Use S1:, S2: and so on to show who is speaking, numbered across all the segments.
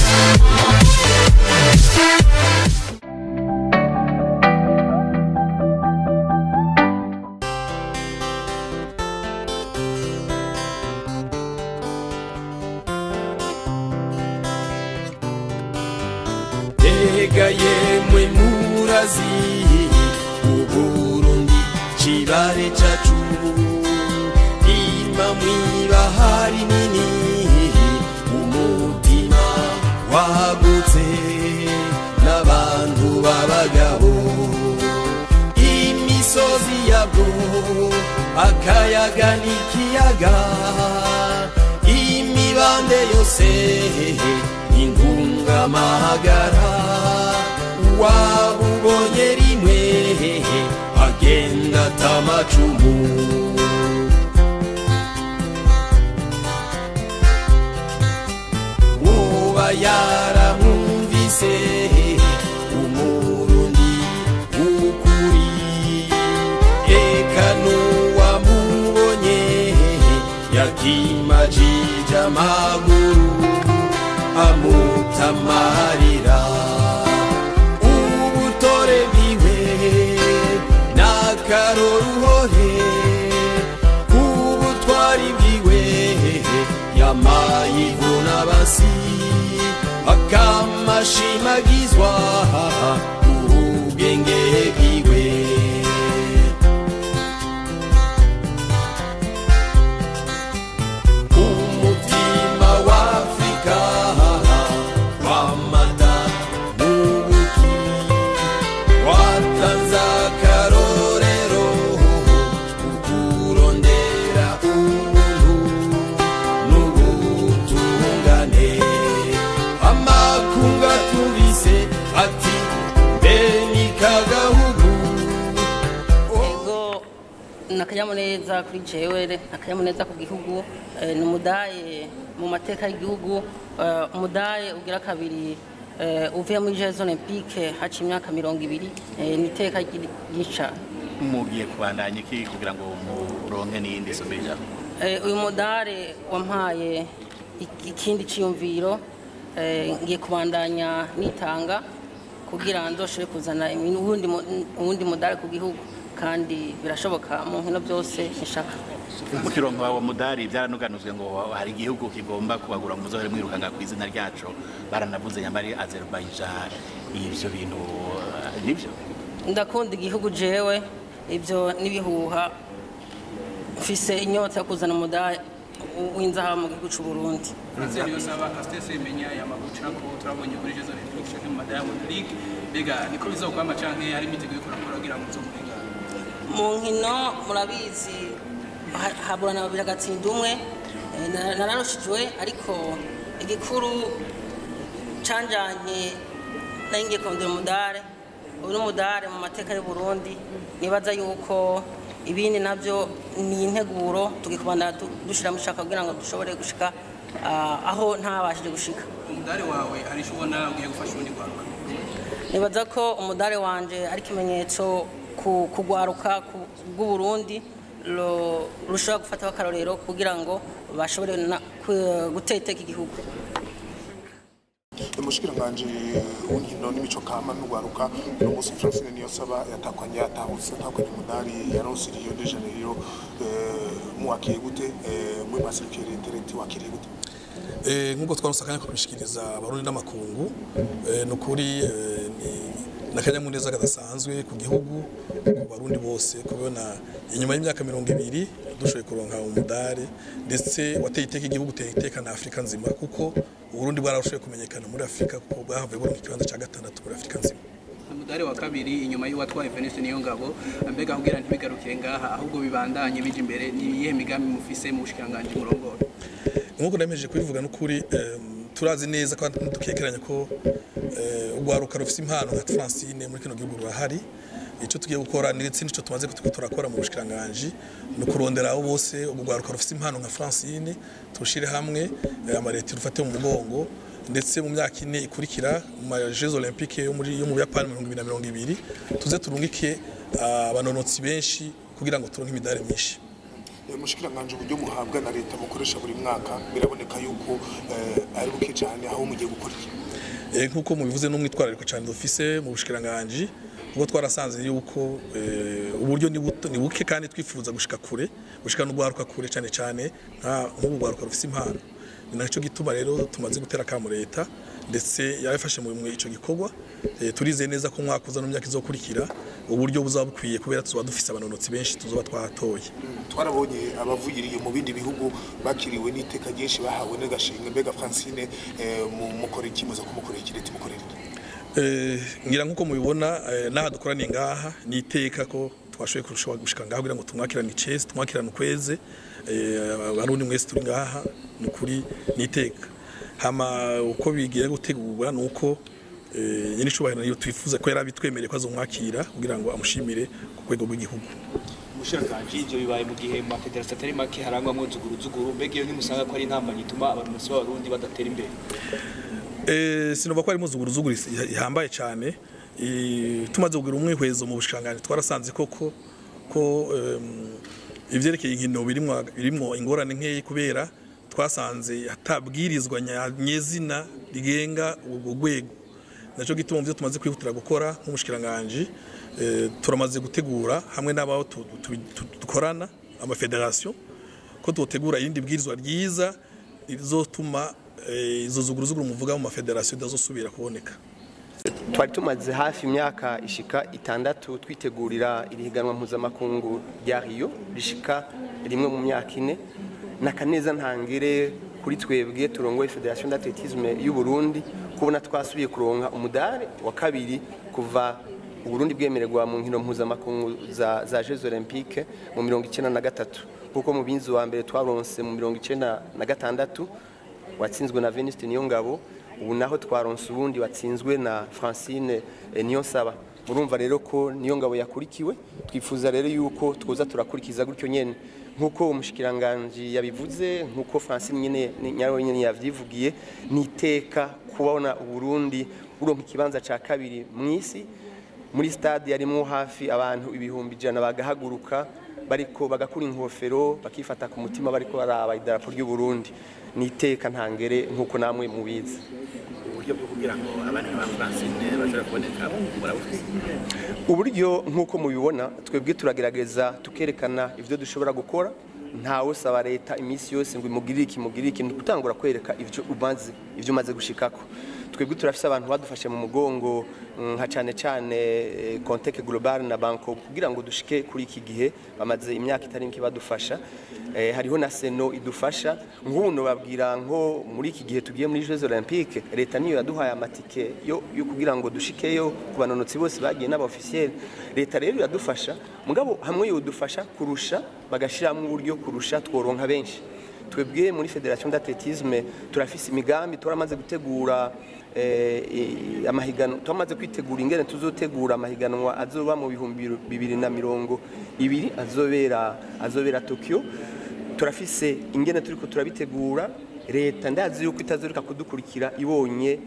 S1: mbega yemwe murazi uburundi cibare cacu ima mwibahari nini umutima wagutse n'abantu b'abagabo imisozi yabwo akayaga n'ikiyaga imibande yose intungamahagara wabubonye rimwe agenda atamacumu uba yaramwumvise umurundi w'ukuri eka n'uwamubonye yakimajije amaguru amutamarira ubutore bwiwe n'akaroruhore ubutwari bwiwe yamayivuna basi akamashimagizwa ubwenge bwiwe umutima w'afrika wamata n'ubuki watanze akarorero ukurondera ubuntu n'ubutungane amakunga tubise ati mbe ni kagahugu
S2: ego ni akanyamuneza kuri jewe ni akanyamuneza ku gihugu eh, ni umudaye mu mateka y'igihugu eh, umudaye ugira kabiri eh, uvuye muri jeux olympique haca imyaka mirongo ibiri eh, ni iteka ryica
S3: mugiye kubandanya iki kugira ngo muronke n'iyindi someja
S2: Eh, uyu mudare wampaye ik- ikindi ciyumviro eh, ngiye kubandanya nitanga kugira nzoshobore kuzana ibintu- uwundi mu- uwundi mudare ku gihugu kandi birashoboka mu nkino byose nshaka
S3: mu kirongo wa mudari byaranuganuzwe ngo hari igihugu kigomba kubagura muzohere mwirukanga ku izina ryacu baranavuze nyamari Azerbaijan ivyo bintu eh, nivyo
S2: ndakunda igihugu jewe ibyo n'ibihuha mfise inyota yo kuzana umudari w'inzahabu mu gihugu cy'u Burundi
S4: Francine Yosaba Castese imenya ya mabuca ko turabonye kuri Jeux Olympiques canke mu Diamond League mbega niko bizokwama canke hari imyiteguro yo kurakora kugira ngo muzomurenga
S2: mu nkino murabizi ha- haburana babiri agatsinda umwe eh, na- nararushijwe ariko igikuru canjanye nari ngiye kondera umudare ubu ni umudare mu mateka y'u Burundi nibaza yuko ibindi nabyo ni integuro tugikubanda dushiramo ishaka kugira ngo dushobore gushika ah, aho ntabashije gushika
S4: umudari wawe hari ico ubona ugiye gufasha ubundi kwaruka
S2: nibaza ko umudare wanje ari ikimenyetso ku kugwaruka ku- bw'uburundi ro- rushobora gufataho akarorero kugira ngo bashobore na- ku- gutera iteka igihugu
S5: umushikiranganji w'inkino n'imico kama n'ugwaruka uno munsi francine niyosaba yatakwanye yatahutse atakwanye umudari yaronse rio de janeiro eh, muwakiriye gute eh, muri masirikire intereti wakiriye gute
S6: Eh, nk'uko twaronse akanya ko kubishikiriza abarundi n'amakungu eh, ni ukuri eh, ni- ni akanyamuneza kadasanzwe ku gihugu ku barundi bose kubona inyuma y'imyaka mirongo ibiri dushoboye kuronka umudari ndetse wateye iteka igihugu uteye iteka na afurika nzima kuko uburundi bwararushoboye kumenyekana muri afurika kuko bwahavuye buronka ikibanza cya gatandatu muri afurika nzima
S4: umudari wa kabiri inyuma y'uwatwaye Venus niyo ngabo mbega kugira ntibigarukire ngaha ahubwo bibandanye bija imbere ni iyihe migambi mufise mu bushikiranganji murongora
S6: nk'uko nemeje kubivuga n'ukuri em, turazi neza kandi dukekeranya ko eh, urwaruka rufite impano nka Francine muri kino gihugu rurahari icyo tugiye gukora ndetse n'icyo tumaze kutuko turakora mu bushikiranganji ni ukurondera abo bose urwaruka rufite impano nka Francine turushire hamwe eh, amareti rufate mu mugongo ndetse mu myaka ine ikurikira mu ma Jeux Olympiques yo muri yo mu Buyapani mu 2020 tuze turungike ah, abanonotsi benshi kugira ngo turonke imidari myinshi
S5: Eh, mushikiranganje uburyo muhabwa na leta mukoresha buri mwaka biraboneka yuko eh, ari buke cyane aho mugiye gukora iki
S6: Eh, nk'uko mubivuze n'umwitwarariko cyane dufise mu bushikiranganji ubwo twarasanze yuko eh, uburyo ni buto- ni buke kandi twifuza gushika kure gushika no guharuka kure cyane cyane nka nk'ubu rwaruka rufise impano ni nacyo gituma rero tumaze gutera akamu leta ndetse yarafashe mu bimwe ico gikorwa Eh, turizeye neza ko umwaka uza no mu myaka izokurikira uburyo buzaba bukwiye kubera tuzoba dufise abanonotsi benshi tuzoba twahatoye
S5: twarabonye abavugiriye mu bindi bihugu bakiriwe n'iteka ryinshi bahawe n'agashinga mbega Francine eh, mu mukore ikimuza kumukorera iki leta imukorera iki
S6: Eh, ngira nk'uko mubibona eh, n'aha dukoraniye ngaha ni iteka ko twashoboye kurushaho gushika ngaha kugira ngo tumwakirane icese tumwakirane ukweze eh, abarundi mwese turi ngaha ni ukuri ni iteka hama uko bigiye gutegurwa ni uko eh, nyine icubahiro niyo twifuza ko yari abitwemereye ko azomwakira kugira ngo amushimire ku rwego rw'igihugu
S7: umushikiranganji ivyo bibaye mu gihe mu mafederasiyo atari make harangwamwo zuguruzuguru mbega iyo ntimusanga ko ari intambamyi ituma abarongozi b'abarundi badatera imbere
S6: Eh, sinumva ko ari muzuguruzuguru ihambaye cyane Eh, tumaze kugira umwihwezo mu bushikiranganji twarasanze koko ko em, ivyerekeye inkino birimwo birimwo ingorane nkeyi kubera twasanze hatabwirizwa nya- nyezina rigenga ubwo rwego naco gituma mu byo tumaze kwihutira gukora nk'umushikiranganji eh, turamaze gutegura hamwe n'abaho tu- tu- tu- dukorana amafederasiyo ko tutegura irindi bwirizwa ryiza rizotuma eh, izo zuguruzuguru muvuga mu mafederasiyo idazosubira kuboneka
S8: twari tumaze hafi imyaka ishika itandatu twitegurira irihiganwa mpuzamakungu rya Rio rishika rimwe mu myaka ine nakaneza ntangere kuri twebwe turongoye Federation d'Athlétisme y'u Burundi kubona twasubiye kuronka umudari wa kabiri kuva Uburundi bwemererwa mu nkino mpuzamakungu za, za Jeux Olympiques mu mirongo icenda na gatatu kuko mu binzi wa mbere twaronse mu mirongo icenda na gatandatu watsinzwe na Venuste Niyongabo ubu naho twaronse ubundi watsinzwe na Francine eh, Niyonsaba murumva rero ko Niyongabo yakurikiwe twifuza rero yuko twoza turakurikiza gutyo nyene nkuko umushikiranganje yabivuze nkuko Francine nyene nyaro nyene yavyivugiye niteka kubona uburundi buronka ikibanza ca kabiri mw'isi muri stade yarimwo hafi abantu ibihumbi ijana bagahaguruka bariko bagakura inkofero bakifata ku mutima bariko baraba idarapo ry'u Burundi niteka ntangere nkuko namwe mubizi
S3: uburyo bwo kugira ngo abana ba Francine bashobore kuboneka murabufise
S8: uburyo nk'uko mubibona twebwe turagerageza tukerekana ibyo dushobora gukora ntawe usaba leta iminsi yose ngo imugirire iki imugirire iki ni gutangura kwereka ibyo umaze ibyo umaze gushikako twebwe turafise abantu badufashe mu mugongo mm, nka cyane cyane eh, Contec Global na Banco kugira ngo dushike kuri iki gihe bamaze imyaka itari mike badufasha eh, hariho na Seno idufasha nk'ubu babwira nko muri iki gihe tugiye muri Jeux Olympiques leta niyo yaduhaye amatike yo, yo kugira ngo dushikeyo ku banonotsi bose bagiye n'abofisiel leta rero iradufasha mugabo hamwe yodufasha kurusha bagashiramo uburyo kurusha tworonka benshi twebwe muri Federation d'Athlétisme turafise imigambi turamaze gutegura eh, i- amahiganwa turamaze kwitegura ingene tuzotegura amahiganwa azoba mu bihumbi bibiri na mirongo ibiri azobera azobera Tokyo turafise ingene turiko turabitegura leta ndazi yuko itazoreka kudukurikira ibonye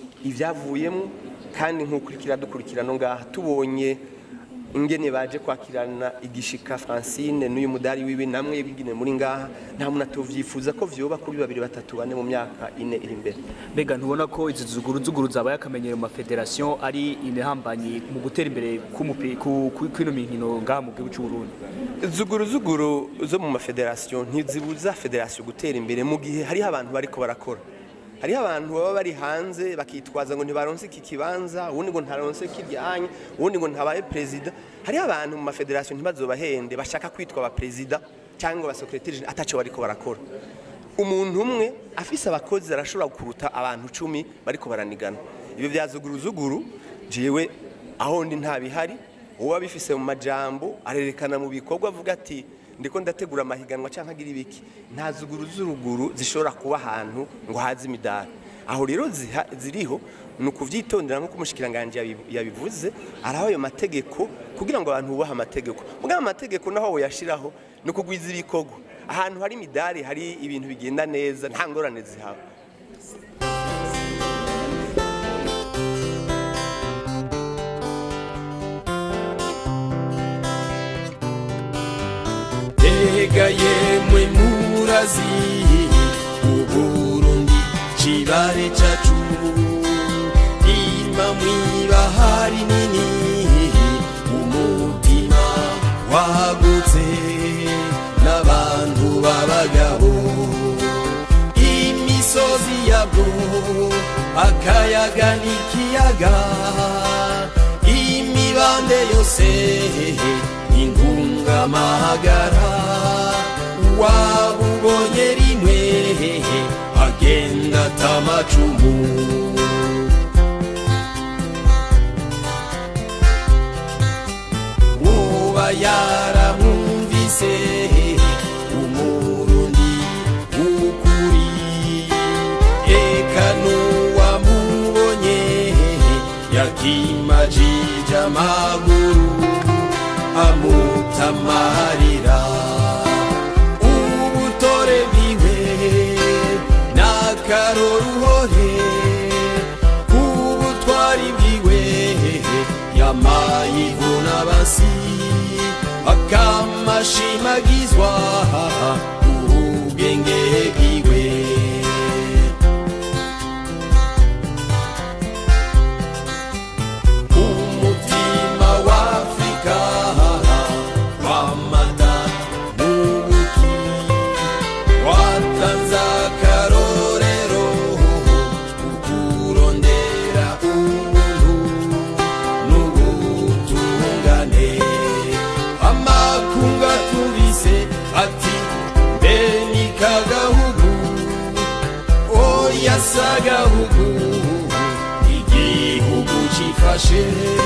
S8: ivyavuyemo kandi nk'ukurikira dukurikira no ngaha tubonye ingene baje kwakirana igishika Francine n'uyu mudari wiwe namwe bigine muri ngaha nta muntu atovyifuza ko vyoba kuri babiri batatu bane mu myaka ine iri imbere
S7: mbega ntubona ko izi zuguruzuguru zabaye akamenyero mu mafederasiyo ari intambamyi mu gutera imbere k'umupi- ku- ku- kw'ino mikino ngaha mu gihugu cy'u Burundi
S8: zuguruzuguru zo mu mafederasiyo ntizibuza federasiyo gutera imbere mu gihe hariho abantu bariko barakora hariho abantu baba bari hanze bakitwaza ngo ntibaronse iki kibanza ubundi ngo ntaronse kiryanye ubundi ngo ntabaye perezida hariho abantu mu mafederasiyo ntibazobahende bashaka kwitwa abaperezida cyangwa abasekreteri ataco bariko barakora umuntu umwe afise abakozi arashobora kuruta abantu cumi bariko baranigana ibyo bya zuguruzuguru jewe aho ndi ntabihari uwo abifise mu majambo arerekana mu bikorwa avuga ati ndiko ndategura amahiganwa cyangwa agira ibiki nta zuguruzuguru zishobora kuba ahantu ngo haze imidari aho rero ziha- ziriho ni ukuvyitondera nk'uko umushikiranganje yabi- yabivuze araho ayo mategeko kugira ngo abantu bubahe amategeko mugabo amategeko naho woyashiraho ni ukugwiza ibikorwa ahantu hari imidari hari ibintu bigenda neza nta ngorane zihaba
S1: Tega mbega yemwe murazi uburundi cibare cacu ima mwibahari nini umutima wagutse n'abantu b'abagabo imisozi yabwo akayaga n'ikiyaga imibande yose ingungamahagara wabubonye rimwe agenda atamacumu woba yaramwumvise umurundi ukuri eka n'uwamubonye yakimajije amaguru amutamarira ubutore bwiwe n'akaroruhore ubutwari bwiwe yamayivuna basi akamashimagizwa ubwenge bwiwe umutima w'afrika wamata n'ubuki watanze akarorero ukurondera ubuntu n'ubutungane amakunga tubise ati mbe ni kagahugu oya sagahugu igihugu cifashe